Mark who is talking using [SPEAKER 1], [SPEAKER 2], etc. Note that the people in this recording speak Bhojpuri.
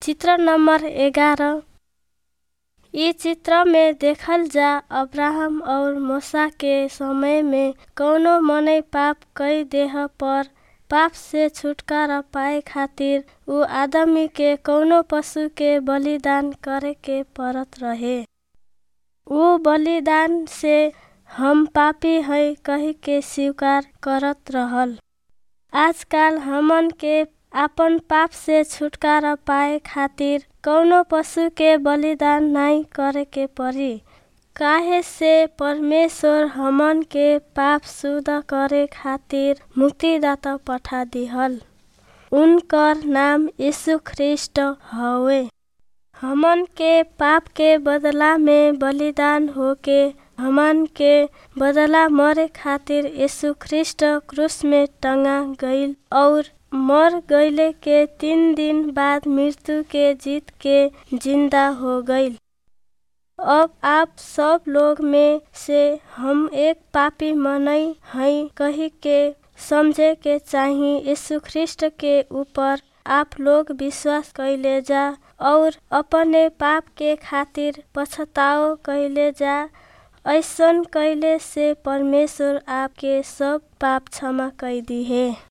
[SPEAKER 1] चित्र नंबर ग्यारह इ चित्र में देखल जा अब्राहम और मूसा के समय में कवनो मनई पाप कई देह पर पाप से छुटकारा पाए खातिर उ आदमी के कवनो पशु के बलिदान करे के पड़त रहे उ बलिदान से हम पापी हई कही के स्वीकार करत रहल आजकाल हमन के आपन पाप से छुटकारा पाए खातिर कवनो पशु के बलिदान नाहीं करे के पड़ी काहे से परमेश्वर हमन के पाप शुद्ध करे खातिर मुक्तिदाता पठा दिहल उनकर नाम यीशु ख्रिस्ट हवे हमन के पाप के बदला में बलिदान होके हमन के बदला मरे खातिर यीशु ख्रिस्ट क्रूस में टंगा गईल और मर गईले के तीन दिन बाद मृत्यु के जीत के जिंदा हो गईल अब आप सब लोग में से हम एक पापी मनई हई कही के समझे के चाही यीशु ख्रिस्ट के ऊपर आप लोग विश्वास कइले जा और अपने पाप के खातिर पछताओ कइले जा ऐसन कइले से परमेश्वर आपके सब पाप क्षमा कई दिहे